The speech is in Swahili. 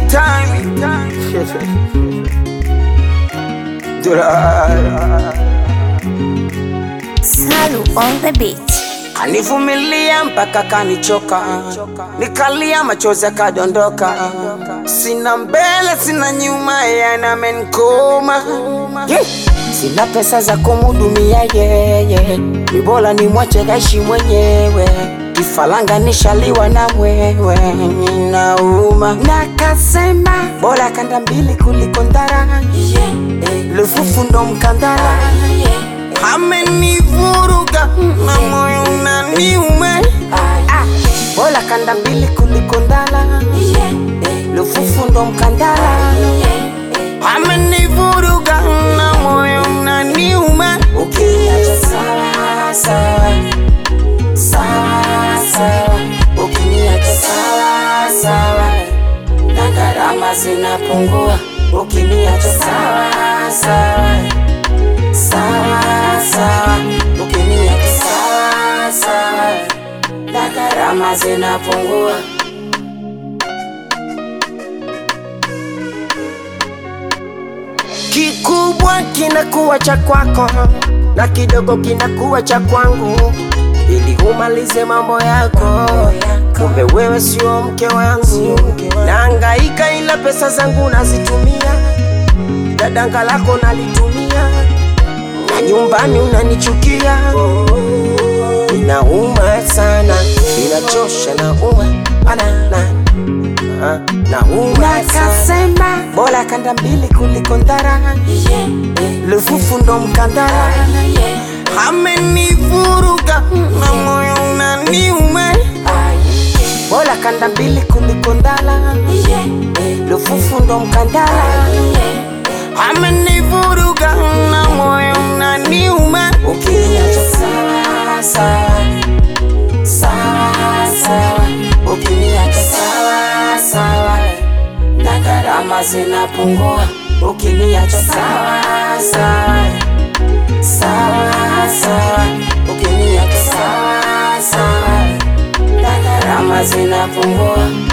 time. Dura. Salu on the beat. Anivumilia mpaka kanichoka, nikalia machozi akadondoka. Sina mbele sina nyuma, yanamenkoma yeah. Sina pesa za kumhudumia yeye, ni bora nimwache kaishi mwenyewe. Kifaranga nishaliwa na mwewe, ninauma nakasema, bora kanda mbili kuliko ndara. Lufufu ndo mkandara amenivuruga na moyo unaniuma. Ah, Bora kanda mbili kuliko ndala, lufufu ndo mkandala. Amenivuruga na moyo unaniuma. Ukiniacha sawa sawa sawa sawa, ukiniacha sawa sawa, na gharama zinapungua. Ukiniacha sawa sawa sawa sawa, ukiniacha sawa sawa, na gharama zinapungua. Kikubwa kinakuwa cha kwako na kidogo kinakuwa cha kwangu, ili umalize mambo yako. Kumbe wewe sio mke wangu, naangaika ila pesa zangu nazitumia, dadanga lako nalitumia na nyumbani unanichukia, inauma sana, inachosha, nauma banana, Ah, nauma sana, bora kanda mbili kuliko ndara, lufufu ndo mkandara, amenivuruga na moyo unaniuma, bora kanda mbili kuliko ndala, lufufu ndo mkandara amenivuruga na moyo unaniuma. Ukiniacha sawa sawa sawa sawa, ukiniacha sawa sawa, na gharama zinapungua. Ukiniacha sawa sawa sawa sawa, ukiniacha sawa sawa, na gharama zinapungua.